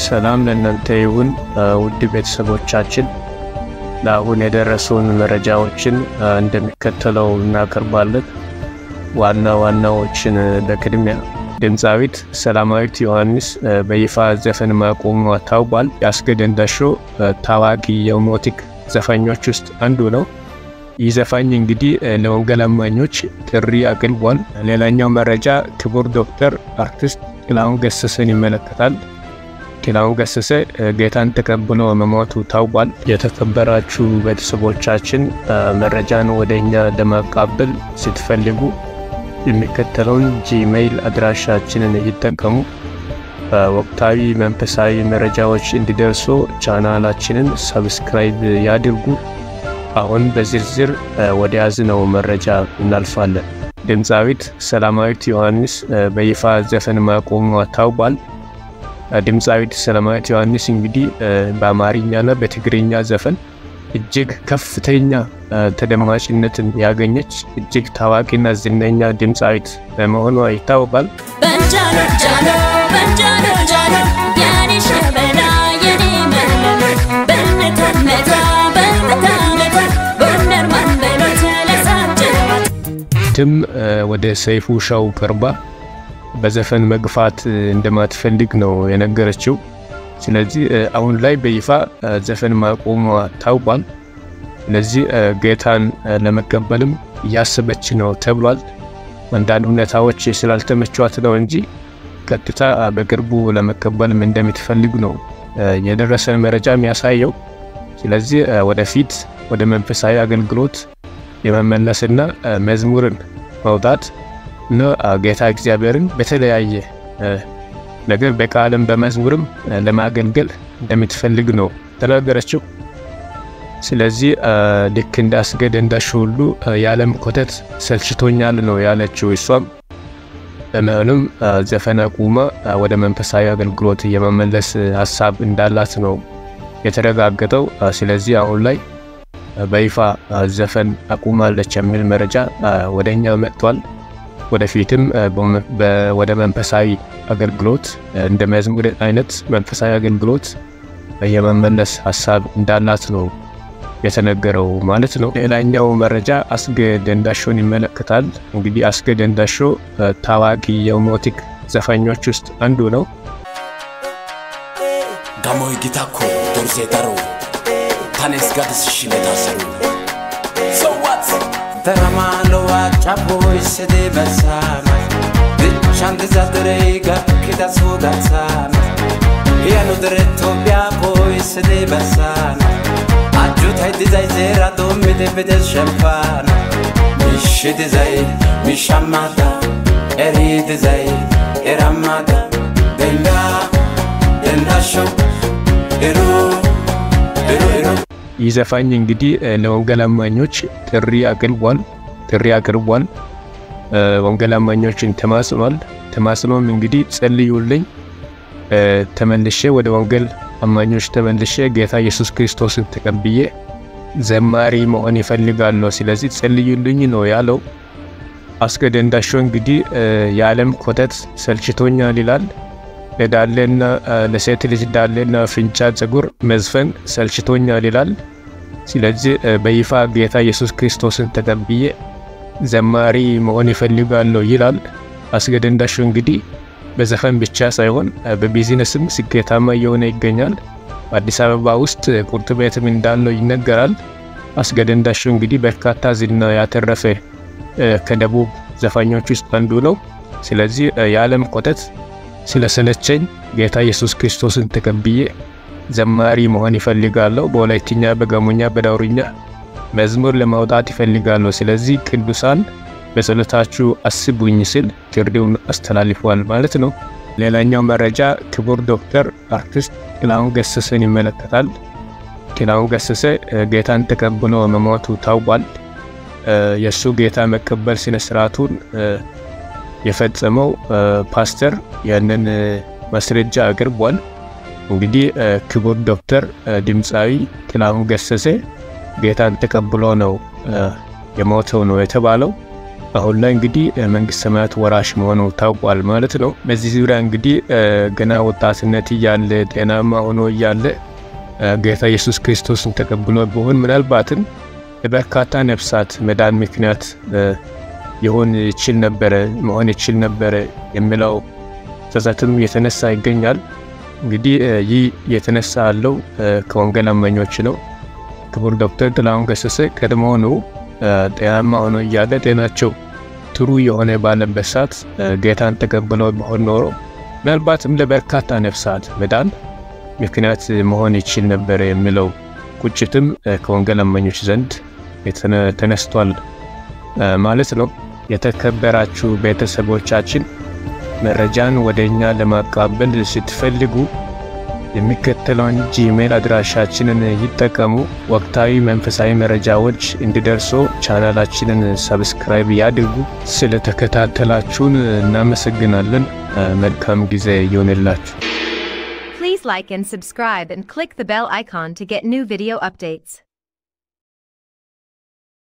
ሰላም ለእናንተ ይሁን ውድ ቤተሰቦቻችን። ለአሁን የደረሱን መረጃዎችን እንደሚከተለው እናቀርባለን። ዋና ዋናዎችን በቅድሚያ ድምፃዊት ሰላማዊት ዮሐንስ በይፋ ዘፈን ማቆሟ ታውቋል። ያስገደንዳሾ ታዋቂ የሞቲክ ዘፋኞች ውስጥ አንዱ ነው። ይህ ዘፋኝ እንግዲህ ለወንጌል አማኞች ጥሪ አቅርቧል። ሌላኛው መረጃ ክቡር ዶክተር አርቲስት ጥላሁን ገሰሰን ይመለከታል። ጥላሁን ገሰሰ ጌታን ተቀብሎ መሞቱ ታውቋል። የተከበራችሁ ቤተሰቦቻችን መረጃን ወደ እኛ ለማቃበል ስትፈልጉ የሚከተለውን ጂሜይል አድራሻችንን ይጠቀሙ። ወቅታዊ መንፈሳዊ መረጃዎች እንዲደርሱ ቻናላችንን ሰብስክራይብ ያድርጉ። አሁን በዝርዝር ወደ ያዝነው መረጃ እናልፋለን። ድምፃዊት ሰላማዊት ዮሐንስ በይፋ ዘፈን ማቆሟ ታውቋል። ድምፃዊት ሰላማዊት ዮሐንስ እንግዲህ በአማርኛና በትግርኛ ዘፈን እጅግ ከፍተኛ ተደማጭነትን ያገኘች እጅግ ታዋቂና ዝነኛ ድምፃዊት በመሆኗ ይታወቃል። ትም ወደ ሰይፉ ሻው ቀርባ በዘፈን መግፋት እንደማትፈልግ ነው የነገረችው። ስለዚህ አሁን ላይ በይፋ ዘፈን ማቆሟ ታውቋል። ስለዚህ ጌታን ለመቀበልም እያሰበች ነው ተብሏል። አንዳንድ ሁኔታዎች ስላልተመቿት ነው እንጂ ቀጥታ በቅርቡ ለመቀበልም እንደምትፈልግ ነው የደረሰን መረጃ የሚያሳየው። ስለዚህ ወደፊት ወደ መንፈሳዊ አገልግሎት የመመለስና መዝሙርን መውጣት እና ጌታ እግዚአብሔርን በተለያየ ነገር በቃልም በመዝሙርም ለማገልገል እንደምትፈልግ ነው ተናገረችው። ስለዚህ ልክ እንዳስገድ እንዳሽ ሁሉ የዓለም ኮተት ሰልችቶኛል ነው ያለችው። እሷም በመሆኑም ዘፈን አቁማ ወደ መንፈሳዊ አገልግሎት የመመለስ ሀሳብ እንዳላት ነው የተረጋገጠው። ስለዚህ አሁን ላይ በይፋ ዘፈን አቁማለች የሚል መረጃ ወደ እኛ መጥቷል። ወደፊትም ወደ መንፈሳዊ አገልግሎት እንደ መዝሙር አይነት መንፈሳዊ አገልግሎት የመመለስ ሀሳብ እንዳላት ነው የተነገረው ማለት ነው። ሌላኛው መረጃ አስገ ደንዳሾን ይመለከታል። እንግዲህ አስገ ደንዳሾ ታዋቂ የሞቲክ ዘፋኞች ውስጥ አንዱ ነው። ጋሞይ ጊታኮ ዶርሴ ዳሮ ታኔስ ጋድስ ሽኔታሰሩ ሰዋት ተራማሎ ዋጫቦይ ስዴ በሳማ ብቻን ትዛድረይ ጋኪዳ ሶዳሳማ ያኑ ድረ ኢትዮጵያ ቦይ ስዴ በሳና አጁታይ ዲዛይ ዜራ ዶሚደ ብደስ ሸምፓና ሚሽ ዲዛይ ሚሻማዳ ኤሪ ዲዛይ ኤራማዳ ደንዳ ደንዳሾው ኤሩ ኤሩ ኤሩ ይህ ዘፋኝ እንግዲህ ለወንጌል አማኞች ጥሪ አቅርቧል ጥሪ አቅርቧል። ወንጌል አማኞችን ተማጽኗል። ተማጽኖም እንግዲህ ጸልዩልኝ፣ ተመልሼ ወደ ወንጌል አማኞች ተመልሼ ጌታ ኢየሱስ ክርስቶስን ተቀብዬ ዘማሪ መሆን ይፈልጋለሁ፣ ስለዚህ ጸልዩልኝ ነው ያለው። አስገ ደንዳሾ እንግዲህ የዓለም ኮተት ሰልችቶኛል ይላል። ለዳሌና ለሴት ልጅ ዳሌና ፍንጫ ፀጉር መዝፈን ሰልችቶኛል ይላል። ስለዚህ በይፋ ጌታ ኢየሱስ ክርስቶስን ተቀብዬ ዘማሪ መሆን ይፈልጋለሁ ይላል። አስገ ደንዳሾ እንግዲህ በዘፈን ብቻ ሳይሆን በቢዝነስም ስኬታማ እየሆነ ይገኛል። በአዲስ አበባ ውስጥ ቁርጥ ቤትም እንዳለው ይነገራል። አስገ ደንዳሾ እንግዲህ በርካታ ዝና ያተረፈ ከደቡብ ዘፋኞች ውስጥ አንዱ ነው። ስለዚህ የዓለም ኮተት ስለሰለቸኝ ጌታ ኢየሱስ ክርስቶስን ተቀብዬ ዘማሪ መሆን ይፈልጋለሁ። በወላይትኛ፣ በጋሞኛ፣ በዳውርኛ መዝሙር ለማውጣት ይፈልጋለሁ። ስለዚህ ቅዱሳን በጸሎታችሁ አስቡኝ ሲል ጥሪውን አስተላልፏል ማለት ነው። ሌላኛው መረጃ ክቡር ዶክተር አርቲስት ጥላሁን ገሰሰን ይመለከታል። ጥላሁን ገሰሰ ጌታን ተቀብሎ መሞቱ ታውቋል። የእሱ ጌታ መቀበል ስነ ስርዓቱን የፈጸመው ፓስተር ያንን ማስረጃ አቅርቧል። እንግዲህ ክቡር ዶክተር ድምፃዊ ጥላሁን ገሰሰ ጌታን ተቀብሎ ነው የሞተው ነው የተባለው። አሁን ላይ እንግዲህ መንግስት ሰማያት ወራሽ መሆኑ ታውቋል ማለት ነው። በዚህ ዙሪያ እንግዲህ ገና ወጣትነት እያለ ጤናማ ሆኖ እያለ ጌታ ኢየሱስ ክርስቶስን ተቀብሎ ቢሆን ምናልባትም ለበርካታ ነፍሳት መዳን ምክንያት የሆን ይችል ነበረ መሆን ይችል ነበረ የሚለው ጸጸትም የተነሳ ይገኛል። እንግዲህ ይህ የተነሳ ያለው ከወንጌል አማኞች ነው። ክቡር ዶክተር ጥላሁን ገሰሰ ቀድሞውኑ ጤናማ ሆኖ እያለ ጤናቸው ጥሩ የሆነ ባለበት ሰዓት ጌታን ተቀብለው ቢሆን ኖሮ ምናልባትም ለበርካታ ነፍሳት መዳን ምክንያት መሆን ይችል ነበረ የሚለው ቁጭትም ከወንጌል አማኞች ዘንድ ተነስቷል ማለት ነው። የተከበራችሁ ቤተሰቦቻችን መረጃን ወደ እኛ ለማቃበል ስትፈልጉ የሚከተለውን ጂሜል አድራሻችንን ይጠቀሙ። ወቅታዊ መንፈሳዊ መረጃዎች እንዲደርሶ ቻናላችንን ሰብስክራይብ ያድርጉ። ስለተከታተላችሁን እናመሰግናለን። መልካም ጊዜ ይሆንላችሁ። Please like and subscribe and click the bell icon to get new video updates.